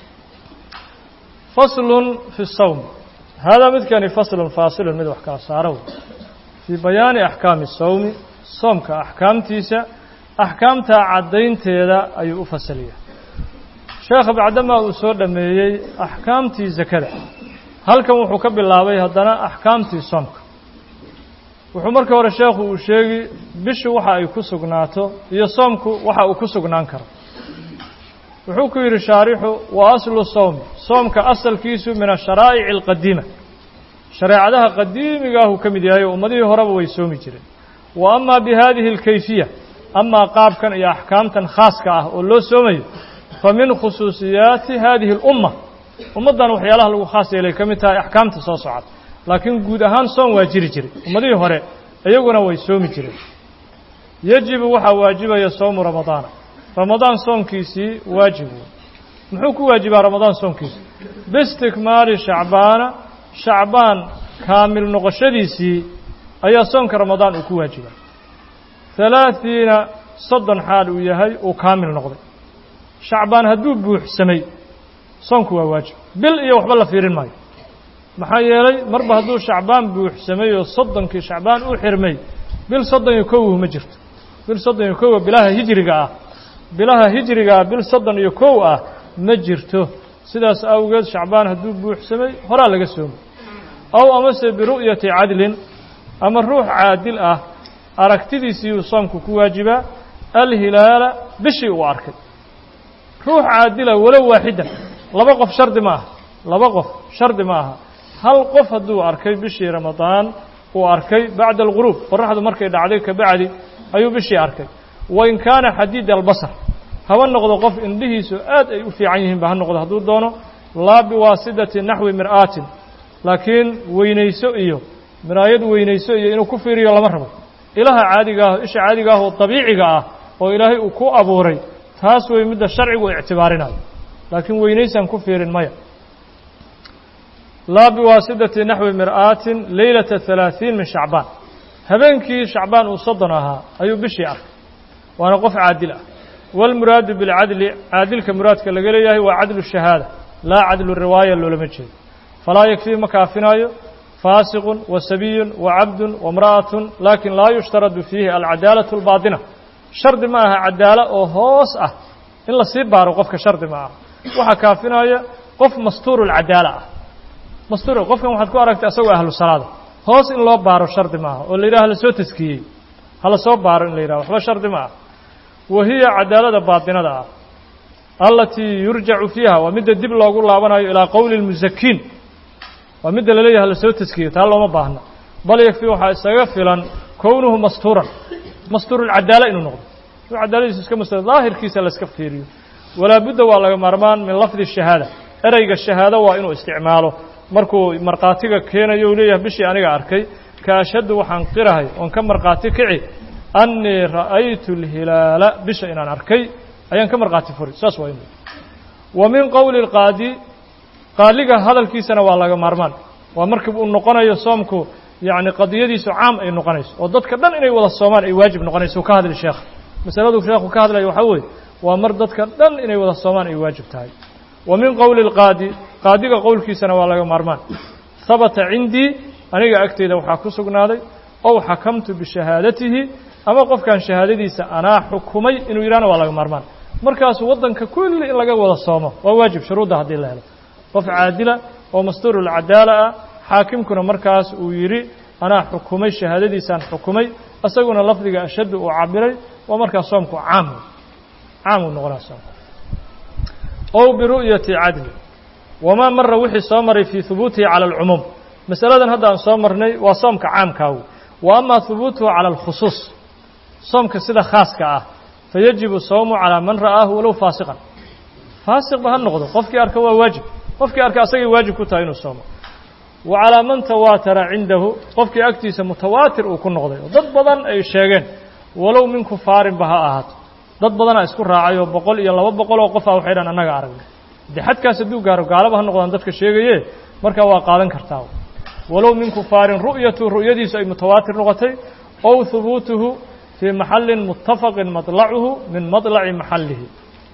faslun fi sawm haadaa midkani faslun faasilun mid wax kala saaro wey fii bayaani axkaami sawmi soomka axkaamtiisa axkaamtaa caddaynteeda ayuu u fasaliyaa sheekha bacdamaa uu soo dhammeeyey axkaamtii sakada halkan wuxuu ka bilaabay haddana axkaamtii soomka wuxuu marka hore sheekhu uu sheegi bishu waxa ay ku sugnaato iyo soomku waxa uu ku sugnaan karo wuxuu ku yidhi shaarixu wa aslu sawmi soomka asalkiisu min asharaa'ici alqadiima shareecadaha qadiimigaahuu ka mid yahay oo ummadihii horeba way soomi jireen wa amaa bi haadihi alkayfiya amaa qaabkan iyo axkaamtan khaaska ah oo loo soomayo fa min khusuusiyaati haadihi alumma ummaddan waxyaalaha lagu khaas yeelay ka mid tahay axkaamta soo socota laakiin guud ahaan soom waa jiri jiray ummadihii hore iyaguna way soomi jireen yejibu waxaa waajibaya soomu ramadaana ramadaan soomkiisii waajib wey muxuu ku waajibaa ramadaan soomkiisi biistikmaali shacbaana shacbaan kaamil noqoshadiisii ayaa soomka ramadaan uu ku waajibaa halaaثiina soddon xaal uu yahay uu kaamil noqday shacbaan hadduu buuxsamay soomku waa waajib bil iyo waxba la fiirin maayo maxaa yeelay marba hadduu shacbaan buuxsamay oo soddonkii shacbaan u xirmay bil soddon iyo kow ma jirto bil soddon iyo kowa bilaha hijriga ah bilaha hijriga ah bil soddon iyo kow ah ma jirto sidaas awgeed shacbaan hadduu buuxsamay horaa laga soomay aw amase biru'yati cadlin ama ruux caadil ah aragtidiisiiyuu soomku ku waajibaa alhilaala bishii uu arkay ruux caadila walow waaxidan laba qof shardi ma aha laba qof shardi ma aha hal qof hadduu arkay bishii ramadaan uu arkay bacda alguruub qoraxdu markay dhacday ka bacdi ayuu bishii arkay wain kaana xadiid albasar haba noqdo qof indhihiisu aad ay u fiican yihiinba ha noqdo hadduu doono laa biwaasidati naxwi mir'aatin laakiin weynayso iyo miraayad weynayso iyo inuu ku fiiriyo lama rabo ilaha caadiga ah isha caadiga ah oo dabiiciga ah oo ilaahay uu ku abuuray taas wey midda sharcigu ictibaarinayo laakiin weynaysaan ku fiirin maya laa biwaasidati naxwi mir'aatin leylata halaaثiin min shacbaan habeenkii shacbaan uu soddon ahaa ayuu bishii arkay waana qof caadil ah wاlmuraadu biاlcadli caadilka muraadka laga leeyahay waa cadlu shahaada laa cadlu riwaaya loolama jeedo falaa yakfii ma kaafinaayo faasiqun wa sabiyun wa cabdun waimra'atun laakin laa yushtaradu fiihi alcadaalaة اlbaaطina shardi ma aha cadaalo oo hoos ah in la sii baaro qofka shardi ma aha waxaa kaafinaya qof mastuuru lcadaala ah mastuur qofkan waxaad ku aragtay asagoo ahlu salaada hoos in loo baaro shardi ma aha oo la yidhaha hala soo taskiyey hala soo baaro in la yidhaha waxba shardi ma ah wa hiya cadaalada baatinada ah alatii yurjacu fiiha waa midda dib loogu laabanayo ilaa qowli اlmusakiin waa midda laleeyahay hala soo taskiyo taa looma baahna bal yakfi waxaa isaga filan kownuhu mastuuran mastuurulcadaala inuu noqdo inuu cadaaladiisu iska mastur daahirkiisa la iska fiiriyo walaa budda waa laga maarmaan min lafdi shahaada ereyga shahaado waa inuu isticmaalo markuu markhaatiga keenayo u leeyahay bishii aniga arkay ka ashhadu waxaan qirahay oon ka markhaati kici annii ra'aytu اlhilaala bisha inaan arkay ayaan ka markhaati furi saas waa inu wa min qowli اlqaadi qaaliga hadalkiisana waa laga maarmaan waa markii uu noqonayo soomku yacni qadiyadiisu caam ay noqonayso oo dadka dhan inay wada soomaan ay waajib noqonayso u ka hadli sheekh masaladu sheekhu ka hadlaya waxaa weeye waa mar dadka dhan inay wada soomaan ay waajib tahay wa min qowli اlqaadi qaadiga qowlkiisana waa laga maarmaan habata cindii aniga agteyda waxaa ku sugnaaday ow xakamtu bishahaadatihi ama qofkan shahaadadiisa anaa xukumay inuu yidhahna waa laga maarmaan markaasu waddanka kulli in laga wada soomo waa waajib shuruudda haddii la helo qof caadila oo mastuurulcadaala ah xaakimkuna markaas uu yidhi anaa xukumay shahaadadiisaan xukumay isaguna lafdiga ashaddu uu cabiray waa markaas soomku caam caam uu noqonaa soomku ow biru'yati cadli wamaa mara wixii soo maray fii hubuutihi cala alcumuum masaladan hadda aan soo marnay waa soomka caamkaagu wa amaa hubuutuhu cala alkhusuus soomka sida khaaska ah fayajibu sawmu calaa man ra'aahu walow faasiqan faasiqba ha noqdo qofkii arka waa waajib qofkii arka asagay waajib ku tahay inuu soomo wa calaa man tawaatara cindahu qofkii agtiisa mutawaatir uu ku noqday oo dad badan ay sheegeen walow min kufaarinba ha ahaato dad badanaa isku raacay oo boqol iyo laba boqol oo qofaa waxay dhan annaga aragnay de xadkaas hadduu gaaro gaalaba ha noqdaan dadka sheegaye markaa waa qaadan kartaa walow min kufaarin ru'yatu ru'yadiisu ay mutawaatir noqotay ow hubuutuhu fii maxallin muttafaqin madlacuhu min madlaci maxallihi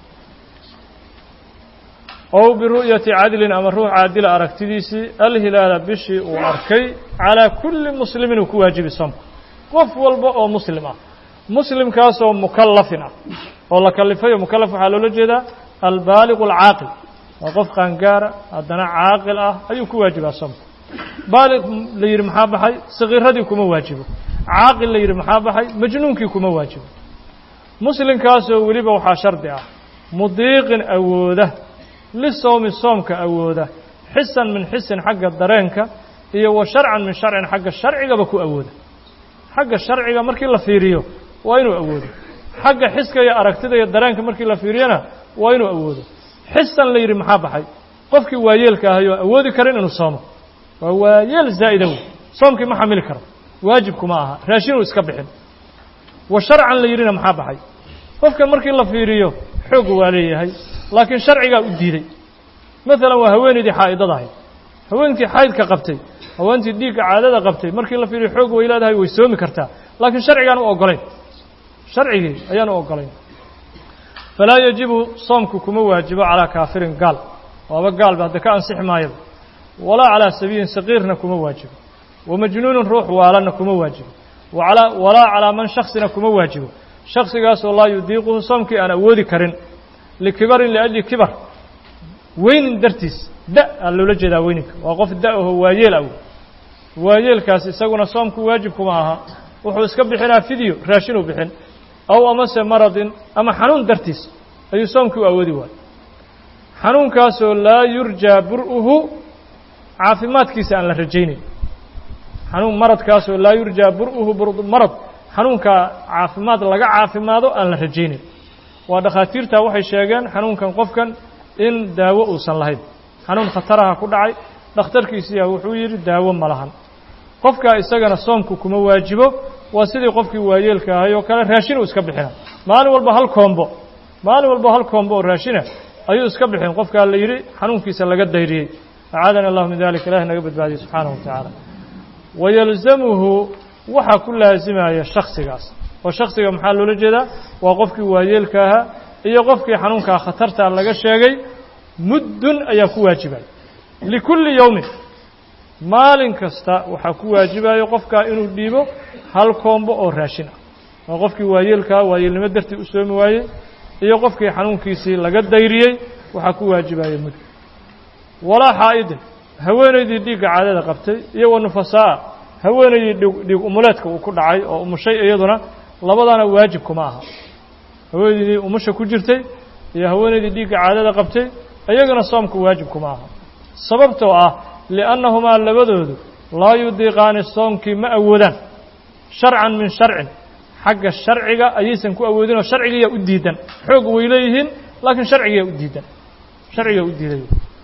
ow biru'yati cadlin ama ruux caadila aragtidiisii alhilaala bishii uu arkay calaa kulli muslimin uu ku waajibi soomka qof walba oo muslim ah muslimkaasoo mukallafin ah oo la kalifayo mukallaf waxaa loola jeedaa albaaligu alcaaqil waa qof qaangaara haddana caaqil ah ayuu ku waajibaa soomka baaliq la yidhi maxaa baxay sakiiradii kuma waajibo caaqil la yidhi maxaa baxay majnuunkii kuma waajibo muslimkaasoo weliba waxaa shardi ah mudiiqin awooda lisowmi soomka awooda xisan min xisin xagga dareenka iyo wa sharcan min sharcin xagga sharcigaba ku awooda xagga sharciga markii la fiiriyo waa inuu awoodo xagga xiska iyo aragtida iyo dareenka markii la fiiriyona waa inuu awoodo xisan la yidhi maxaa baxay qofkii waayeelka ahay oo awoodi karin inuu soomo waa waayeel zaa'ida wey soomkii ma xamili karo waajibkuma aha raashinuu iska bixin wa sharcan la yidhina maxaa baxay qofkan markii la fiiriyo xoog waa leeyahay laakiin sharcigaa u diiday maalan waa haweenaydii xaa'idada ahayd haweenkii xaydka qabtay haweentii dhiigga caadada qabtay markii la fiiriyo xoog way leedahay way soomi kartaa laakiin sharcigaan u oggolayn sharcigii ayaan u oggolayn falaa yajibu soomku kuma waajibo calaa kaafirin gaal waaba gaalba hadda ka ansixi maayaba walaa calaa sabiyin saqiirna kuma waajibo wa majnuunin ruux waalanna kuma waajibo walaa calaa man shaksina kuma waajibo shaksigaasoo laa yudiiquhu soomkii aan awoodi karin likibarin liajli kibar weynin dartiis da aa loola jeedaa weyninka waa qof da aho waayeel aw waayeelkaas isaguna soomku waajib kuma aha wuxuu iska bixinaa fidyo raashinuu bixin aw amase maradin ama xanuun dartiis ayuu soomkii u awoodi waayo xanuunkaasoo laa yurjaa bur'uhu caafimaadkiisa aan la rajaynayn xanuun maradkaasoo laa yurjaa bur'uhu marad xanuunkaa caafimaad laga caafimaado aan la rajaynayn waa dhakhaatiirta waxay sheegeen xanuunkan qofkan in daawo uusan lahayn xanuun khataraha ku dhacay dhakhtarkiisiyaa wuxuu yidhi daawo ma lahan qofkaa isagana soomku kuma waajibo waa sidii qofkii waayeelka ahay oo kale raashin uu iska bixina maalin walba hal koombo maalin walba hal koombo oo raashina ayuu iska bixin qofkaa la yidhi xanuunkiisa laga dayriyey acaadana allahu min dalik ilahi naga badbaadiyey subxaanahu wa tacaala wayalzamuhu waxaa ku laasimaya shaksigaas oo shaksiga maxaa loola jeedaa waa qofkii waayeelka ahaa iyo qofkii xanuunkaa khatartaa laga sheegay muddun ayaa ku waajibaya likulli yowmin maalin kasta waxaa ku waajibayo qofkaa inuu dhiibo hal koombo oo raashin ah waa qofkii waayeelkaa waayeelnimo dartii u soomi waayey iyo qofkii xanuunkiisii laga dayriyey waxaa ku waajibaya muddo walaa xaa'idin haweenaydii dhiigga caadada qabtay iyo wa nufasaa haweenaydii dhiig umuleedka uu ku dhacay oo umushay iyaduna labadana waajib kuma aha haweenaydii umusha ku jirtay iyo haweenaydii dhiigga caadada qabtay iyagana soomku waajib kuma aha sababtoo ah liannahumaa labadoodu laa yudiiqaani soomkii ma awoodaan sharcan min sharcin xagga sharciga ayaysan ku awoodinoo sharcigiyaa u diidan xoog way leeyihiin laakiin sharcigiyaa u diidan sharcigaa u diiday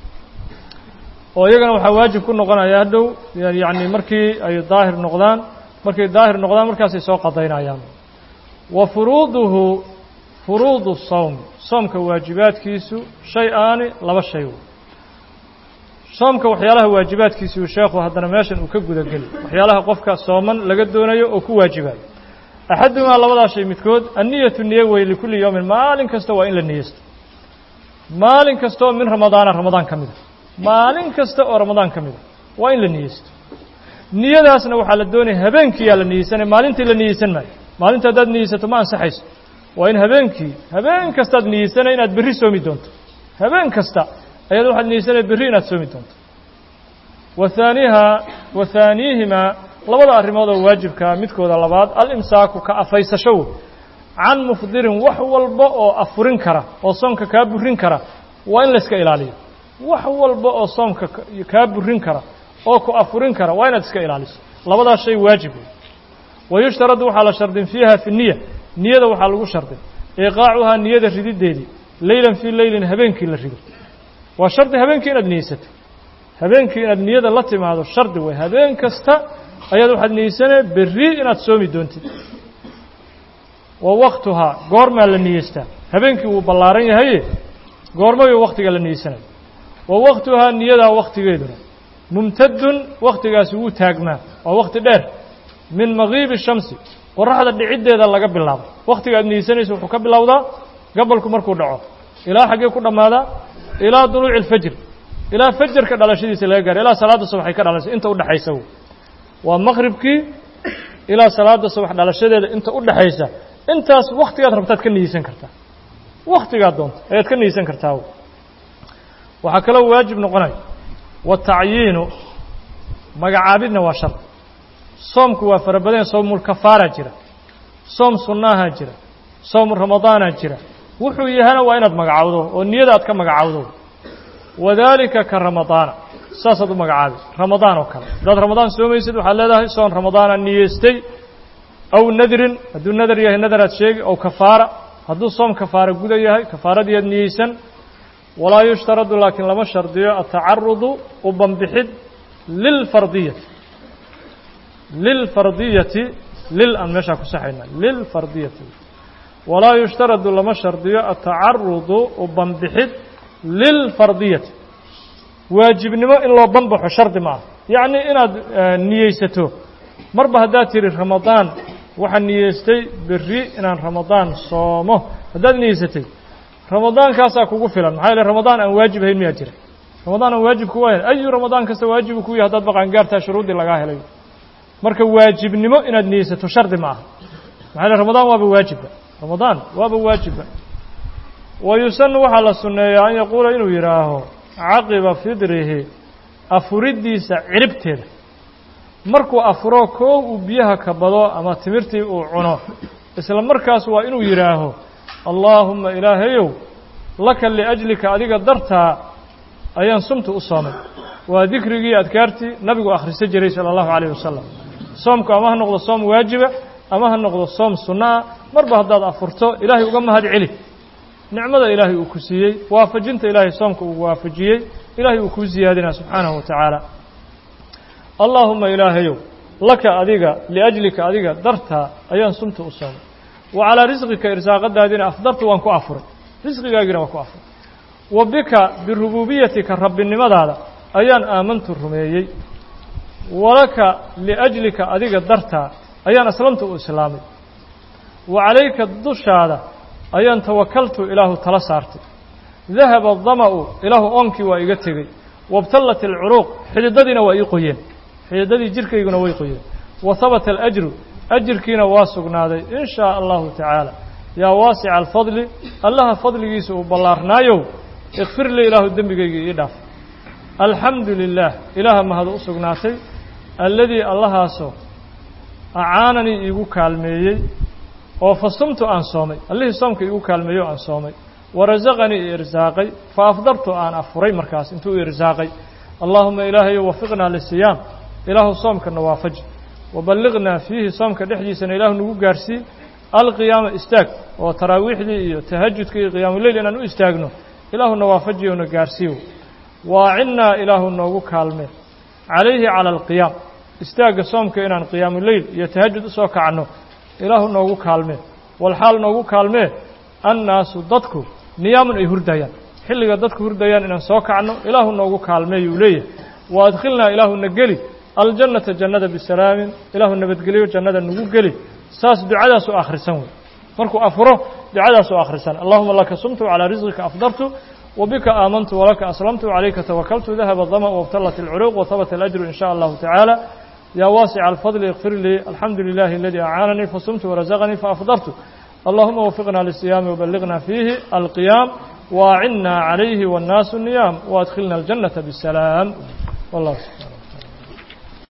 oo iyagana waxaa waajib ku noqonaya hadhow yacni markii ay daahir noqdaan markay daahir noqdaan markaasay soo qadaynayaan wa furuuduhu furuudu sawm soomka waajibaadkiisu shay aani laba shay wey soomka waxyaalaha waajibaadkiisuu sheekhu haddana meeshan uu ka gudageli waxyaalaha qofka sooman laga doonayo oo ku waajibayo axadumaa labadaa shay midkood anniyatu niye wey likulli yowmin maalin kasta waa in la niyeysto maalin kasta oo min ramadaana ramadaan ka mida maalin kasta oo ramadaan ka mida waa in la niyeysto niyadaasna waxaa la doonaya habeenkiiyaa la niyeysanaya maalintii la niyeysan maayo maalinta haddaad niyeysato ma ansaxayso waa in habeenkii habeen kastaad niyeysanaya inaad berri soomi doonto habeen kasta ayaad waxaad niyeysanaya berri inaad soomi doonto wa haaniha wa haaniihimaa labada arrimood oo waajibkaa midkooda labaad alimsaaku ka afaysasho wey can mufdirin wax walba oo afurin kara oo soomka kaa burin kara waa in layska ilaaliyo wax walba oo soomka kaa burin kara oo ku afurin kara waa inaad iska ilaaliso labadaas shay waajib wey wayushtaradu waxaa la shardin fiiha fi niya niyada waxaa lagu shardin iqaacuhaa niyada ridideedii leylan fii leylin habeenkii la rido waa shardi habeenkii inaad niyeysato habeenkii inaad niyada la timaado shardi wey habeen kasta ayaad waxaad niyeysanaya berri inaad soomi doontid wa waktuhaa goormaa la niyeystaa habeenkii wuu ballaaran yahaye goormayo waktiga la niyeysanaya wa waktuhaa niyadaa waktigeeduna mumtadun waktigaasi wuu taagmaa waa wakti dheer min makiibi shamsi qoraxda dhiciddeeda laga bilaabo waktiga aad niyeysanaysa wuxuu ka bilowdaa gabalku markuu dhaco ilaa xaggee ku dhammaadaa ilaa duluuci alfajr ilaa fajarka dhalashadiisa laga gaaro ilaa salaadda subax ay ka dhalayso inta udhexaysa waa maqribkii ilaa salaada subax dhalashadeeda inta u dhexaysa intaas waktigaad rabtaad ka niyeysan kartaa waktigaad doonto ayaad ka niyeysan kartaa waxaa kaloo waajib noqonaya watacyiinu magacaabidna waa shar soomku waa fara badan soomulkafaara jira soom sunnaaha jira soom ramadaana jira wuxuu yahana waa inaad magacawdo oo niyada aad ka magacawdo wadaalika ka ramadaana saasaad u magacaabi ramadaan oo kale haddaad ramadaan soomaysid waxaad leedahay soon ramadaana niyeystay aw nadrin hadduu nadar yahay nadaraad sheegi aw kafaara hadduu soom kafaara guda yahay kafaaradiiad niyeysan walaa yushtaradu laakiin lama shardiyo atacarudu u banbixid lilfardiyati lilfardiyati lil aan meeshaa ku saxayna lilfardiyati walaa yushtaradu lama shardiyo atacarudu u banbixid lilfardiyati waajibnimo in loo banbaxo shardi ma ah yacni inaad niyeysato marba haddaad tihi ramadaan waxaan niyeystay berri inaan ramadaan soomo haddaad niyeysatay ramadaankaasaa kugu filan maxaa yeele ramadaan aan waajib ahayn miyaa jira ramadaan aan waajib kuwa ahayn ayu ramadaan kasta waajibu ku yahay haddaad baqaangaartaa shuruuddii lagaa helay marka waajibnimo inaad niyeysato shardi ma aha maxaa yeele ramadaan waaba waajibba ramadaan waaba waajibba wa yusanu waxaa la sunneeyaa an yaquula inuu yidhaaho caqiba fidrihi afuriddiisa ciribteeda markuu afuro koo uu biyaha ka bado ama timirtii uu cuno isla markaas waa inuu yidhaaho allaahumma ilaahayow laka liajlika adiga dartaa ayaan sumta u soomay waa dikrigii adkaartii nabigu akhrisan jiray sala allahu calayh wasalam soomku ama ha noqdo soom waajiba ama ha noqdo soom sunna ah marba haddaad afurto ilaahay uga mahad celi nicmada ilaahay uu ku siiyey waafajinta ilaahay soomka uu waafajiyey ilaahay uu kuu siyaadinaa subxaanahu wa tacaala allaahuma ilaahayow laka adiga liajlika adiga dartaa ayaan sumta u soomay wa calaa risqika irsaaqadaadiina afdartu waan ku afuray risqigaagiina waan ku afuray wa bika birubuubiyatika rabbinimadaada ayaan aamantu rumeeyey walaka liajlika adiga dartaa ayaan aslamtu u islaamay wa calayka dushaada ayaan tawakaltu ilaahu tala saartay dahaba adama'u ilaahu oonkii waa iga tegey wabtallat alcuruuq xididadiina waa ii qoyeen xididadii jirkayguna way qoyeen wa habata alajru ajirkiina waa sugnaaday in shaa allahu tacaala yaa waasica alfadli allaha fadligiisa uu ballaarnaayow ikfir lii ilaahu dembigaygii ii dhaaf alxamdu lilaah ilaaha mahad u sugnaatay alladii allahaasoo acaananii iigu kaalmeeyey oo fasumtu aan soomay allihii soomka iigu kaalmeeyo aan soomay warasaqanii i irsaaqay fa afdartu aan afuray markaas intuu i irsaaqay allaahuma ilaahayo wafiqnaa lisiyaam ilaahu soomkana waafaji waballiqnaa fiihi soomka dhexdiisana ilaahu nagu gaarsii alqiyaama istaag oo taraawiixdii iyo tahajudka iyo qiyaamuleyl inaan u istaagno ilaahuna waafajiyo na gaarsiiyo waacinnaa ilaahu noogu kaalme calayhi cala alqiyaam istaagga soomka inaan qiyaamuleyl iyo tahajud usoo kacno ilaahu noogu kaalmee walxaal noogu kaalmee annaasu dadku niyaamun ay hurdayaan xilliga dadku hurdayaan inaan soo kacno ilaahu noogu kaalmeeyuu leeyahay wa adkhilnaa ilaahuna geli aljannata jannada bisalaamin ilaahu nabadgeliyo jannada nagu geli saas ducadaas u akhrisan wey markuu afuro ducadaas u akhrisan allahuma laka sumtu calaa risqika afdartu وبك آمنت ولك أسلمت وعليك توكلت ذهب الظمأ وابتلت العروق وثبت الأجر إن شاء الله تعالى يا واسع الفضل اغفر لي الحمد لله الذي أعانني فصمت ورزقني فأفضرت اللهم وفقنا للصيام وبلغنا فيه القيام واعنا عليه والناس النيام وادخلنا الجنة بالسلام والله سبحانه